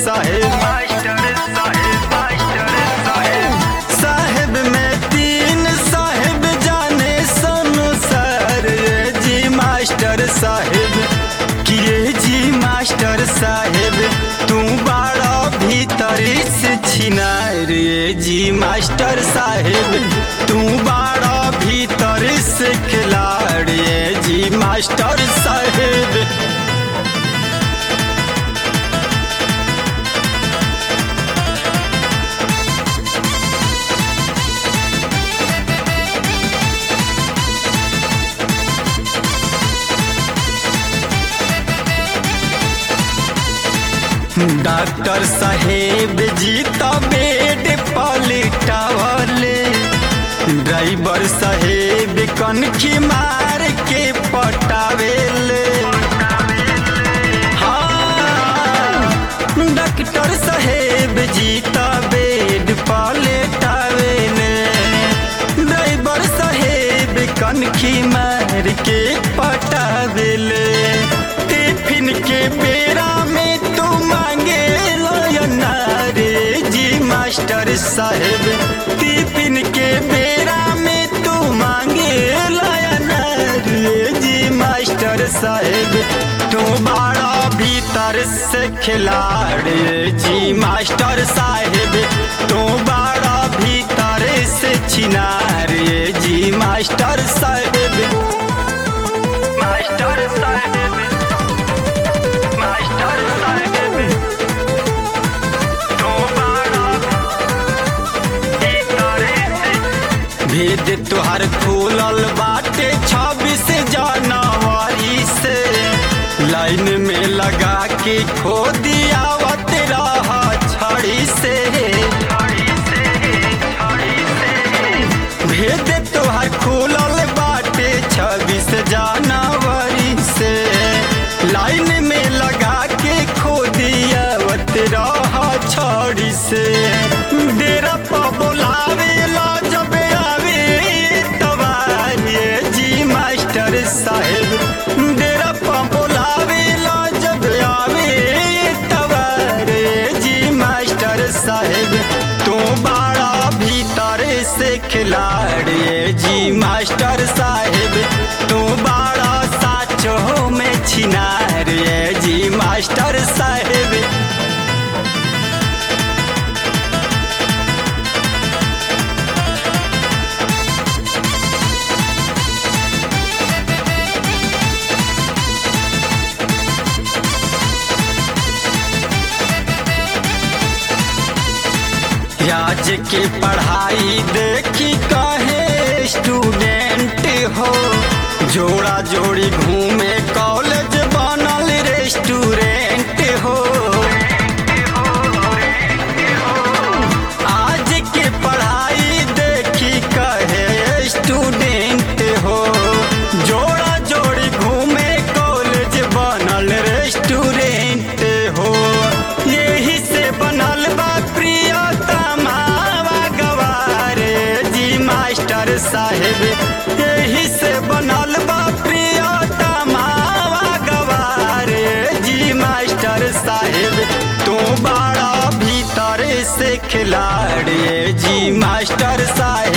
साहेब मास्टर साहेब मास्टर साहेब साहेब में तीन साहेब जाने सोनू सर ये जी मास्टर साहेब किए जी मास्टर साहेब तू बड़ा भीतर से छिनार ये जी मास्टर साहेब तू बड़ा भीतर से खिलाड़ ये जी मास्टर साहेब डॉक्टर साहेब जी तो बेड पलटावले ड्राइवर साहेब कनखी मार के पटावेले हाँ, डॉक्टर साहेब जी तो बेड पलटावेले ड्राइवर साहेब कनखी मार के पटावेले टिफिन के बेरा में तू मांगे लोयना रे जी मास्टर साहेब टिफिन के बेरा में तू मांगे लोयना रे जी मास्टर साहेब तू बड़ा भीतर से खिलाड़ी जी मास्टर साहेब तू बड़ा भीतर से छिनार ये जी मास्टर साहेब मास्टर साहेब मास्टर साहेब तो बड़ा भीतर से भेद तुहार खुलल बाटे छब्बीस जनवरी से लाइन में लगा के खो दियावत रहा छड़ी से छड़ी से छड़ी से भेद तुहार खुलल बाटे छब्बीस जनवरी से लाइन में लगा के खो दियावत रहा छड़ी से डेरा पर बोलावे ला जब आवे तबारे जी मास्टर साहेब डेरा पर बोलावे ला जब आवे तबारे जी मास्टर साहेब तू बड़ा भीतर से खिलाड़ी जी मास्टर साहेब तू बड़ा साचो में छिनार जी मास्टर साहेब आज के पढ़ाई देखी कहे स्टूडेंट हो जोड़ा जोड़ी घूमे कॉलेज बनल रेस्टोरेंट हो आज के पढ़ाई देखी कहे स्टूडेंट हो जोड़ा जोड़ी घूमे कॉलेज बनल रेस्टोरेंट हो यही से बनल बा प्रियतमा गवारे जी मास्टर साहेब यही से बनल बा प्रियतमा गवारे जी मास्टर साहेब तू बड़ा भीतर से खिलाड़ी जी मास्टर साहेब